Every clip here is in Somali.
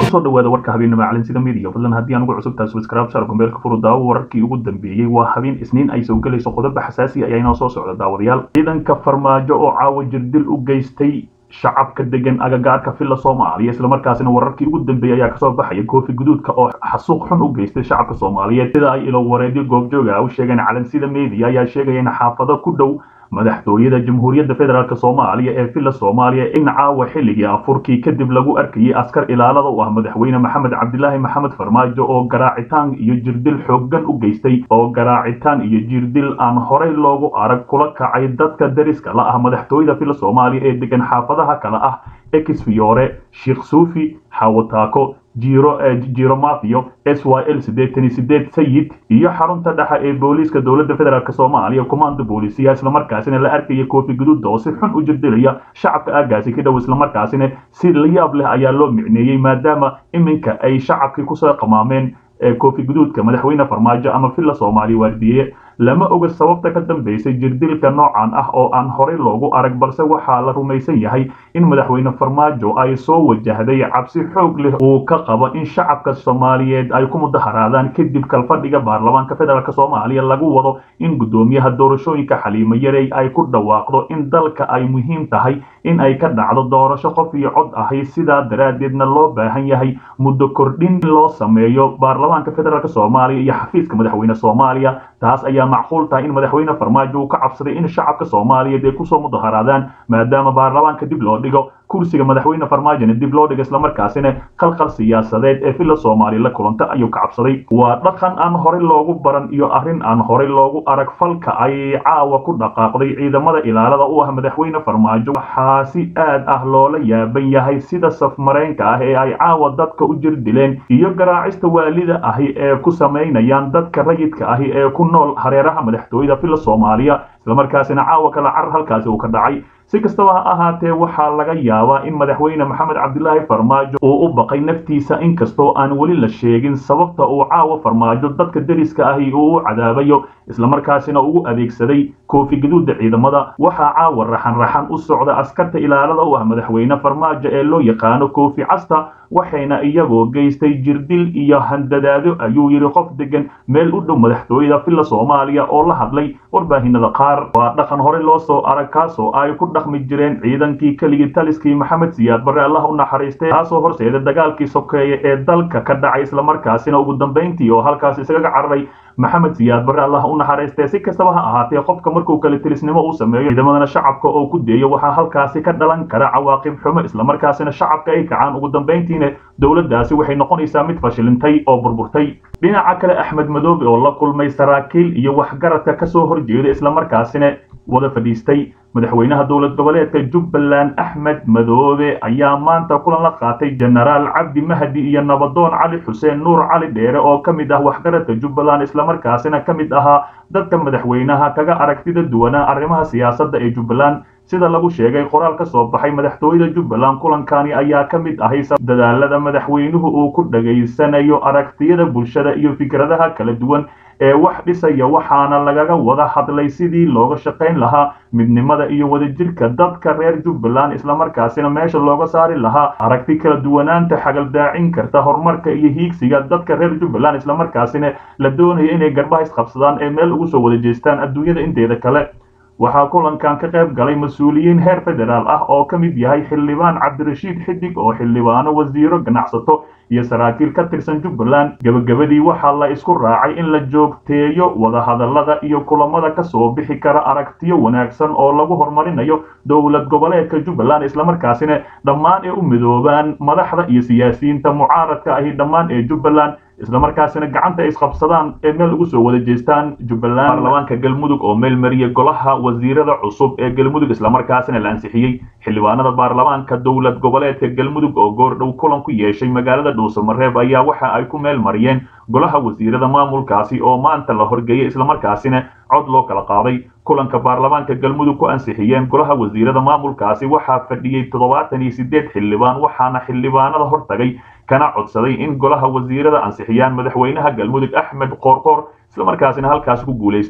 kusoo dhawaada warka habeenimo calansida media fadlan haddii aan ugu cusubtahay subscribe shar gombeelka furu daawo wararkii ugu dambeeyey waa habeen isniin ay soo gelayso qodobo xasaasi ayaa inoo soo socda daawadayaal ciidanka farmaajo oo caawa jirdil u geystay shacabka degan agagaarka villa soomaaliya islamarkaasina wararkii ugu dambeeyey ayaa kasoo baxaya koofi guduudka oo xasuuq xun u geystay shacabka soomaaliyeed sida ay ilo wareedyo goobjooga u sheegeen calansida media ayaa sheegaya in xaafado ku dhow madaxtooyada jamhuuriyadda federaalk soomaaliya ee villa soomaaliya in caawa xilligii afurkii kadib lagu arkayay askar ilaalada u ah madaxweyne maxamed cabdilaahi maxamed farmaajo oo garaacitaan iyo jirdil xooggan u geystay oo garaacitaan iyo jirdil aan horey loogu arag kula kacay dadka dariska la ah madaxtooyada villa soomaaliya ee degan xaafadaha kale ah exfiore sheekh suufi xawataako jiro jiro mafio s y l siddeetan iyo sideed sayid iyo xarunta dhexe ee booliiska dowladda federaalk soomaaliya commando booliisiya islamarkaasina la arkaya koofi guduuda oo si xun u jirdilaya shacabka aagaasi ka dhow islamarkaasina si la yaab leh ayaa loo micneeyey maadaama iminka ay shacabkii kusoo qamaameen koofi guduudka madaxweyne farmaajo ama villa soomaaliya waardiye lama oga sababta ka dambeysay jirdilka noocan ah oo aan horey loogu arag balse waxaa la rumaysan yahay in madaxweyne farmaajo ay soo wajahday cabsi xoog leh uu ka qabo in shacabka soomaaliyeed ay ku mudaharaadaan kadib kalfadhiga baarlamaanka federaalk soomaaliya lagu wado in guddoomiyaha doorashooyinka xaliimo yarey ay ku dhawaaqdo in dalka ay muhiim tahay in ay ka dhacdo doorasho qof iyo cod ahay sidaa daraaddeedna loo baahan yahay muddo kordhin loo sameeyo baarlamaanka federaalk soomaaliya iyo xafiiska madaxweyne soomaaliya taas ayaa macquul tahay in madaxweyne farmaajo uu ka cabsaday in shacabka soomaaliyeed ay kusoo mudaharaadaan maadaama baarlamaanka dib loo dhigo kursiga madaxweyne farmaajona dib loo dhigo islamarkaasina qalqal siyaasadeed ee villa soomaaliya la kulanta ayuu ka cabsaday waa dhaqan aan horey loogu baran iyo arrin aan horey loogu arag falka ay caawa ku dhaqaaqday ciidamada ilaalada u ah madaxweyne farmaajo waxaa si aad ah loola yaaban yahay sida safmareenka ah ee ay caawa dadka u jir dileen iyo garaacista waalida ahi ee ku samaynayaan dadka rayidka ahi ee ku nool hareeraha madaxtooyada villa soomaaliya islamarkaasina caawa kala carar halkaasi uu ka dhacay si kastaba ha ahaatee waxaa laga yaabaa in madaxweyne maxamed cabdilaahi farmaajo uu u baqay naftiisa inkastoo aan weli la sheegin sababta uu caawa farmaajo dadka deriska ahi uu u cadaabayo islamarkaasina ugu adeegsaday koofi gaduudda ciidamada waxaa caawa raxan raxan u socda askarta ilaalada u ah madaxweyne farmaajo ee loo yaqaano koofi casta waxayna iyagoo geystay jirdil iyo handadaado ayuu yidhi qof degan meel u dhow madaxtooyada villa soomaaliya oo la hadlay warbaahinada qaar waa dhaqan horey loo soo arag kaasoo ay ku dhaqmi jireen ciidankii keligii taliskii maxamed siyaad barre allah u naxariistay kaasoo horseeda dagaalkii sokeeye ee dalka ka dhacay islamarkaasina ugu dambayntii oo halkaas isaga cararay maxamed siyaad barre allah u naxariistay si kastaba ha ahaatee qofka markuu kale tilisnimo uu sameeyo ciidamadana shacabka oo ku deeyo waxaa halkaasi ka dhalan kara cawaaqib xumo islamarkaasina shacabka ay kacaan ugu dambayntiina dowladdaasi waxay noqonaysaa mid fashilintay oo burburtay dhinaca kale axmed madoobe oo la kulmay saraakiil iyo waxgaradka kasoo horjeeda islamarkaasina wada fadhiistay madaxweynaha dowlad goboleedka jubbaland axmed madoobe ayaa maanta kulan la qaatay jenaraal cabdi mahdi iyo nabadoon cali xuseen nuur cali dheere oo ka mid ah waxgaradka jubbaland islamarkaasina ka mid ahaa dadka madaxweynaha kaga aragtida duwanaa arrimaha siyaasadda ee jubbaland sida lagu sheegay qoraal ka soo baxay madaxtooyada jubbaland kulankani ayaa ka mid ahay dadaalada madaxweynuhu uu ku dhageysanayo aragtiyada bulshada iyo fikradaha kala duwan ee wax dhisaya waxaana lagaga wada hadlay sidii looga shaqayn lahaa midnimada iyo wadajirka dadka reer jubbaland islamarkaasina meesha looga saari lahaa aragti kala duwanaanta xagaldaacin karta horumarka iyo hiigsiga dadka reer jubbaland islamarkaasina la doonaya inay garbaha isqabsadaan ee meel ugu soo wada jeestaan adduunyada inteeda kale waxaa kulankan ka qayb galay mas-uuliyiin heer federaal ah oo ka mid yahay xildhibaan cabdirashiid xidig oo xildhibaano wasiiro ganacsato iyo saraakiil ka tirsan jubbaland gebagabadii waxaa la isku raacay in la joogteeyo wadahadallada iyo kulamada ka soo bixi kara aragtiyo wanaagsan oo lagu horumarinayo dowlad goboleedka jubbaland islamarkaasina dhammaan ee u midoobaan madaxda iyo siyaasiyiinta mucaaradka ahi dhammaan ee jubbaland islamarkaasina gacanta ay isqabsadaan ee meel ugu soo wada jeestaan jubbaland baarlamaanka galmudug oo meel mariyay golaha wasiirada cusub ee galmudug islamarkaasina la ansixiyey xildhibaanada baarlamaanka dowlad goboleedka galmudug oo goordhow kulan ku yeeshay magaalada dhuusamareeb ayaa waxa ay ku meel mariyeen golaha wasiirada maamulkaasi oo maanta la horgeeyay islamarkaasina cod loo kala qaaday kulanka baarlamaanka galmudug ku ansixiyeen golaha wasiirada maamulkaasi waxaa fadhiyey toddobaatan iyo sideed xildhibaan waxaana xildhibaanada hortagay kana codsaday in golaha wasiirada ansixiyaan madaxweynaha galmudug axmed qoorqoor islamarkaasina halkaasi ku guulaystay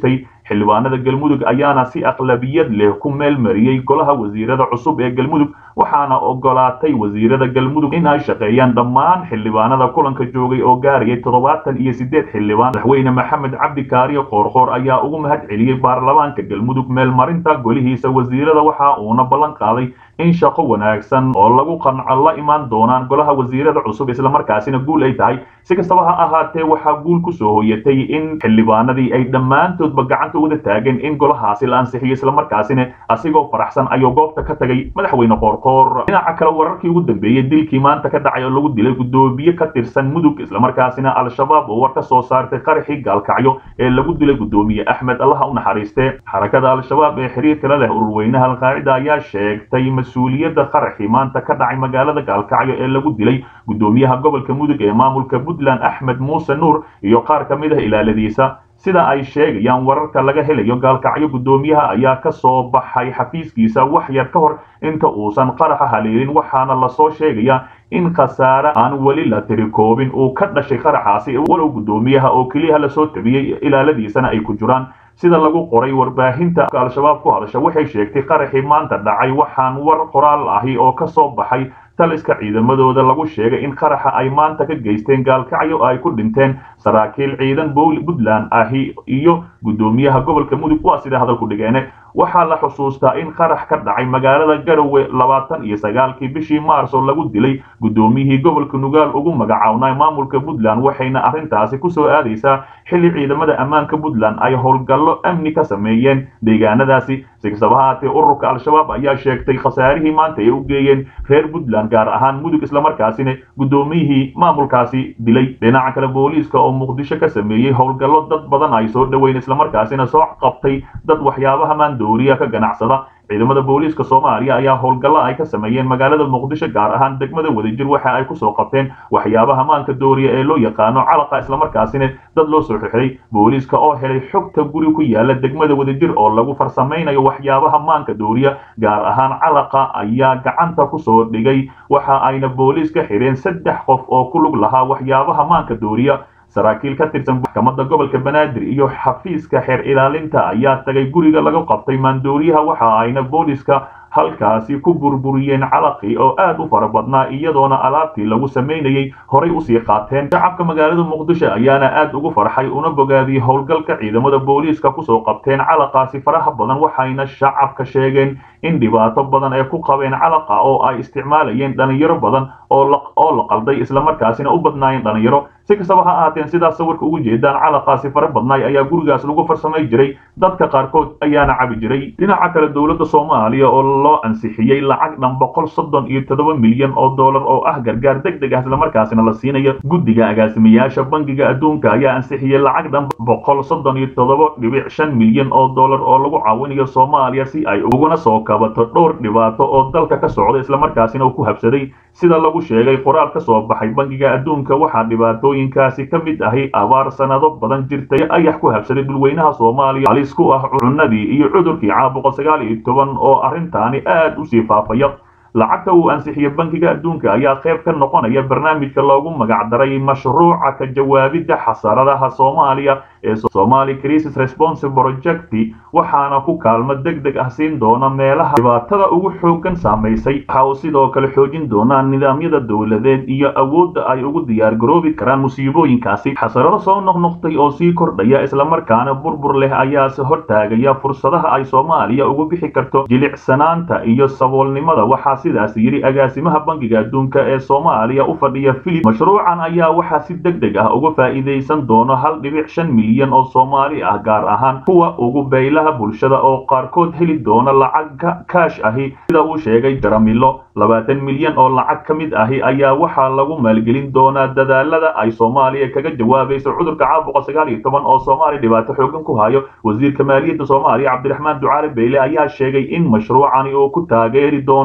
xildhibaanada galmudug ayaana si aqlabiyad leh ku meel mariyey golaha wasiirada cusub ee galmudug waxaana ogolaatay wasiirada galmudug in ay shaqeeyaan dhammaan xildhibaanada kulanka joogay oo gaarayay toddobaatan iyo siddeed xildhibaan madaxweyne maxamed cabdi kaariyo qoorqoor ayaa ugu mahad celiyey baarlamaanka galmudug meelmarinta golihiisa wasiirada waxa uuna ballan qaaday in shaqo wanaagsan oo lagu qanco la imaan doonaan golaha wasiirada cusub islamarkaasina guul ay tahay si kastaba ha ahaatee waxaa guul ku soo hoyatay in xildhibaanadii ay dhammaantoodba gacanta wada taageen in golahaasi la ansixiyo islamarkaasina asigoo faraxsan ayuu goobta ka tagay madaxweyne qoorqoor dhinaca kale wararkii ugu dambeeyey dilkii maanta ka dhacay oo lagu dilay guddoomiye ka tirsan mudug islamarkaasina al-shabaab oo war ka soo saartay qaraxii gaalkacyo ee lagu dilay guddoomiye axmed allaha u naxariiste xarakada al-shabaab ee xiriirka la leh ururweynaha alqaacida ayaa sheegtay mas-uuliyadda qaraxii maanta ka dhacay magaalada gaalkacyo ee lagu dilay guddoomiyaha gobolka mudug ee maamulka puntland axmed muuse nuur iyo qaar ka mid ah ilaaladiisa sida ay sheegayaan wararka laga helayo gaalkacyo guddoomiyaha ayaa ka soo baxay xafiiskiisa wax yar ka hor inta uusan qaraxa haleelin waxaana lasoo sheegayaa in khasaare aan weli la tirikoobin uu ka dhashay qaraxaasi walow guddoomiyaha oo keliya lasoo tabiyey ilaaladiisana ay ku jiraan sida lagu qoray warbaahinta al-shabaab ku hadasha waxay sheegtay qaraxii maanta dhacay waxaan war qoraal ahi oo ka soo baxay taliska ciidamadooda lagu sheegay in qaraxa ay maanta ka geysteen gaalkacyo ay ku dhinteen saraakiil ciidan bowli puntland ahi iyo guddoomiyaha gobolka mudug waa sida hadalku dhigeene waxaa la xusuustaa in qarax ka dhacay magaalada garowe labaatan iyo sagaalkii bishii maars oo lagu dilay guddoomiyihii gobolka nugaal ugu magacawnay maamulka puntland waxayna arrintaasi kusoo aadaysaa xilli ciidamada ammaanka puntland ay howlgallo amni ka sameeyeen deegaanadaasi si kastaba haatee ururka al-shabaab ayaa sheegtay khasaarihii maanta ay u geeyeen reer puntland gaar ahaan mudug islamarkaasina guddoomiyihii maamulkaasi dilay dhinaca kale booliiska oo muqdisho ka sameeyey howlgallo dad badan ay soo dhoweyn islamarkaasina soo qabtay dad waxyaabaha maandooriya ka ganacsada ciidamada booliiska soomaaliya ayaa howlgallo ay ka sameeyeen magaalada muqdisho gaar ahaan degmada wadajir waxa ay kusoo qabteen waxyaabaha maanka dooriya ee loo yaqaano calaqa islamarkaasina dad loo soo xirxiray booliiska oo helay xogta guri ku yaala degmada wadajir oo lagu farsamaynayo waxyaabaha maanka dooriya gaar ahaan calaqa ayaa gacanta kusoo dhigay waxa ayna booliiska xireen saddex qof oo ku lug lahaa waxyaabaha maanka dooriya saraakiil ka tirsan maxkamadda gobolka banaadir iyo xafiiska xeer ilaalinta ayaa tagay guriga laga qabtay maandooriyaha waxa ayna booliska halkaasi ku burburiyeen calaqii oo aad u fara badnaa iyadoona alaabtii lagu samaynayey horay usii qaateen shacabka magaalada muqdisho ayaana aad ugu farxay una bogaadiyey howlgalka ciidamada booliiska kusoo qabteen calaqaasi faraha badan waxayna shacabka sheegeen in dhibaato badan ay ku qabeen calaqa oo ay isticmaalayeen dhalinyaro badan oo la qalday islamarkaasina u badnaayeen dhalinyaro si kastaba ha ahaateen sidaas sawirka ugu jeedaan calaqaasi fara badnaay ayaa gurigaas lagu farsamay jiray dadka qaarkood ayaana cabi jiray dhinaca kale dowladda soomaaliya oo loo ansixiyey lacag dhan boqol soddon iyo toddoba milyan oo dollar oo ah gargaar deg deg ah islamarkaasina la siinayo guddiga agaasimayaasha bangiga adduunka ayaa ansixiyey lacag dhan boqol soddon iyo toddoba dhibic shan milyan oo dollar oo lagu caawinayo soomaaliya si ay uguna soo kabato dhowr dhibaato oo dalka ka socda islamarkaasina uu ku habsaday sida lagu sheegay qoraal ka soo baxay bangiga adduunka waxaa dhibaatooyinkaasi ka mid ahi abaar sanado badan jirtay ayax ku habsaday dhulweynaha soomaaliya halis ku ah cunadii iyo cudurkii caabuqa sagaal iyo toban oo arrintaani aad usii faafaya lacagta uu ansixiyey bankiga adduunka ayaa qayb ka noqonaya barnaamijka loogu magacdaray mashruuca ka jawaabidda xasaradaha soomaaliya ee somali crisis response project waxaana ku kaalmo deg deg ah siin doona meelaha dhibaatada ugu xoogan saamaysay waxa uu sidoo kale xoojin doonaa nidaamyada dowladeed iyo awoodda ay ugu diyaargaroobi karaan musiibooyinkaasi xasarado soo noqnoqtay oo sii kordhaya islamarkaana burbur leh ayaase hortaagaya fursadaha ay soomaaliya ugu bixi karto jilicsanaanta iyo saboolnimada waxaa sidaas yidhi agaasimaha bankiga adduunka ee soomaaliya u fadhiya filip mashruucan ayaa waxaa si deg deg ah uga faa'iidaysan doono hal dhibic shan milyan oo soomaali ah gaar ahaan kuwa ugu beylaha bulshada oo qaarkood heli doona lacag kaash ahi sida uu sheegay jaramilo labaatan milyan oo lacag ka mid ahi ayaa waxaa lagu maalgelin doonaa dadaalada ay soomaaliya kaga jawaabayso cudurka caabuqa sagaal iyo toban oo soomaaliya dhibaato xoogan ku hayo wasiirka maaliyadda soomaaliya cabdiraxmaan ducaale beyle ayaa sheegay in mashruucani uu ku taageeri doono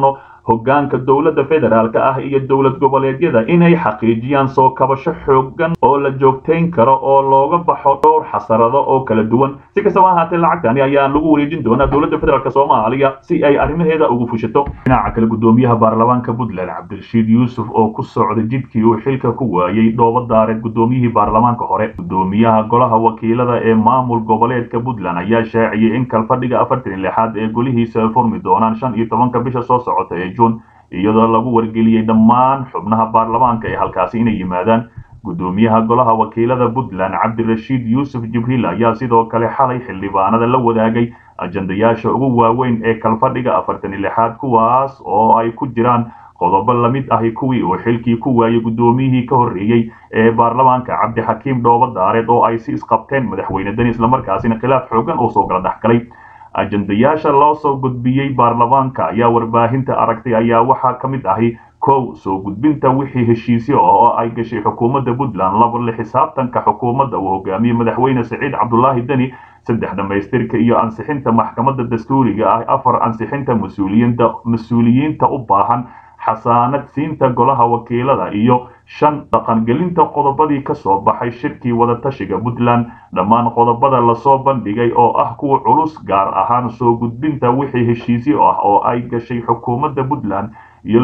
hoggaanka dowladda federaalk ah iyo dowlad goboleedyada inay xaqiijiyaan soo kabasho xoogan oo la joogtayn karo oo looga baxo dhowr xasarado oo kala duwan si kastaba ahaatee lacagtani ayaa lagu wareejin doonaa dowladda federaalk soomaaliya si ay arrimaheeda ugu fushato dhinaca kale gudoomiyaha baarlamaanka puntland cabdirashiid yuusuf oo ku socda jidkii uu xilka ku waayey dhoobo daareed gudoomiyihii baarlamaanka hore gudoomiyaha golaha wakiilada ee maamul goboleedka puntland ayaa shaaciyey in kalfadhiga afartan lixaad ee golihiisa ay furmi doonaan shan iyo tobanka bisha soo socota ee juun iyadoo lagu wargeliyey dhammaan xubnaha baarlamaanka ee halkaasi inay yimaadaan gudoomiyaha golaha wakiilada puntland cabdirashiid yuusuf jibriil ayaa sidoo kale xalay xildhibaanada la wadaagay ajandayaasha ugu waaweyn ee kalfadhiga afartan iyo lixaad kuwaas oo ay ku jiraan qodobo lamid ahi kuwii uu xilkii ku waayey gudoomiyihii ka horreeyey ee baarlamaanka cabdixakiim dhoobo daareed oo ay si isqabteen madaxweyne deni islamarkaasina khilaaf xoogan oo soo gala dhexgalay ajandayaasha loo soo gudbiyey baarlamaanka ayaa warbaahinta aragtay ayaa waxaa ka mid ahi kow soo gudbinta wixii heshiisyo oo ay gashay xukuumadda puntland laba la xisaabtanka xukuumadda uu hogaamiyey madaxweyne siciid cabdulaahi deni saddex dhammaystirka iyo ansixinta maxkamadda dastuuriga ah afar ansixinta mas-uuliyiinta mas-uuliyiinta u baahan xasaanad siinta golaha wakiilada iyo shan dhaqangelinta qodobadii ka soo baxay shirkii wadatashiga puntland dhammaan qodobada lasoo bandhigay oo ah kuwa culus gaar ahaan soo gudbinta wixii heshiisyo ah oo ay gashay xukuumadda puntland iyo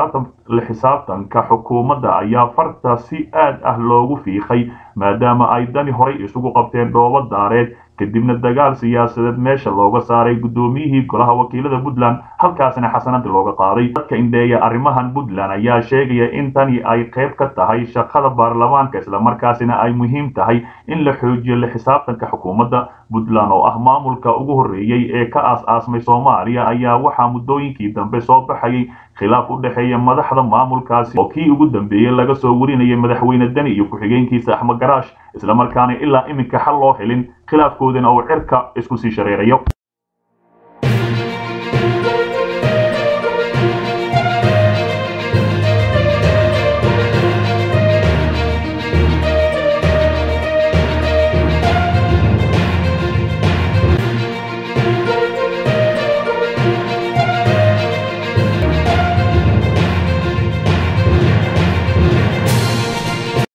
la xisaabtanka xukuumadda ayaa farta si aad ah loogu fiiqay maadaama ay dani horay isugu qabteen dhoobo daareed kadibna dagaal siyaasadeed meesha looga saaray gudoomiyihii golaha wakiilada puntland halkaasina xasanada looga qaaday dadka indheeya arrimahan puntland ayaa sheegaya in tani ay qayb ka tahay shaqada baarlamaanka islamarkaasina ay muhiim tahay in la xoojiyo la xisaabtanka xukuumadda puntland oo ah maamulka ugu horreeyey ee ka aas-aasmay soomaaliya ayaa waxaa muddooyinkii dambe soo baxayay khilaaf u dhexeeya madaxda maamulkaasi oo kii ugu dambeeyey laga soo warinayay madaxweyne deni iyo ku-xigeenkiisa axmed garaash islamarkaana ilaa iminka xal loo helin khilaafkoodina uu cirka isku sii shareerayo